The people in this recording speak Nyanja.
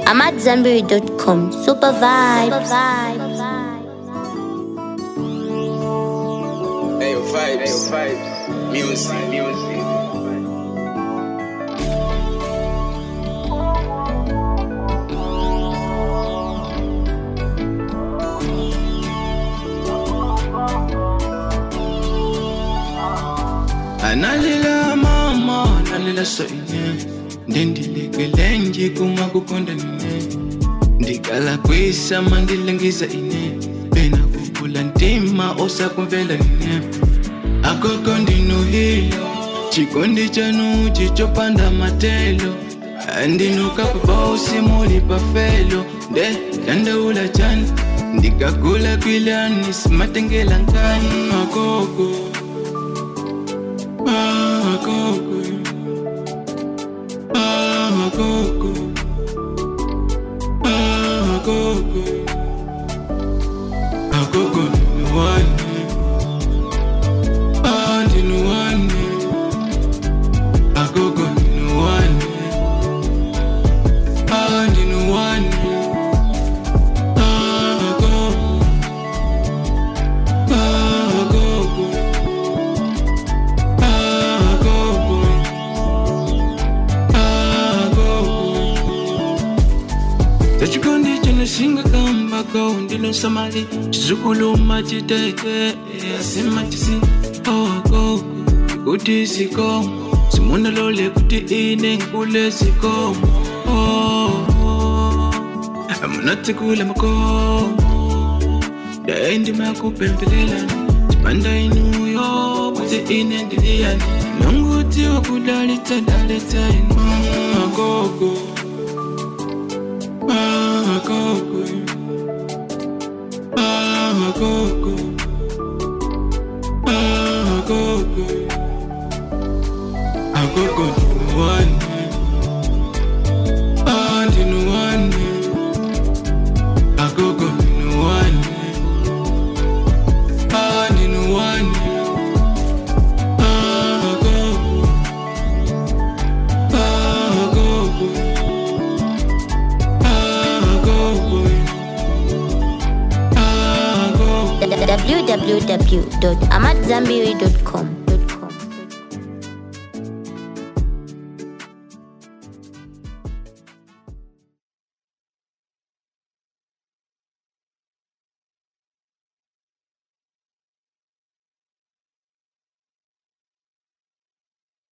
AmadZanbury.com. Super vibes. Hey, yo, vibes. Hey, yo, vibes. Music. Music. analila mama nalila soine ndindilekele njikuma kukonda nine ndikala kwisama ndilengiza ine pena kukula ntima osakumvela nine akoko ndinuhilo chikondi chanu chichopanda matelo andinukapapa usimuli pafelo nde dandaula chani ndikakula kwilani simatengela nkani akoko Ah, Coco. Ah, Coco. Ah, Coco. Ah, Coco, ninuwane. Ah, ninuwane. Ah, Coco, ninuwane. Ah, ninuwane. Ah, Coco. Ah, Coco. Ah, Coco. Ah, Coco. Tachikondi chinosinga kamba ko ndino samali chizukuluma chitete asima chisi oko kuti sikomo simuna lole kuti ine nkule sikomo amunatsikula makomo ndaendimakupembelela chipanda inuyo kuti ine ndiliyani nonguti wakudalitsa dalitsa inu agogo agogo agogo agogo agogo ndinuwane andinuwane agogo ndinuwane andinuwane agogo agogo agogo agogo www.amadzanbury.com.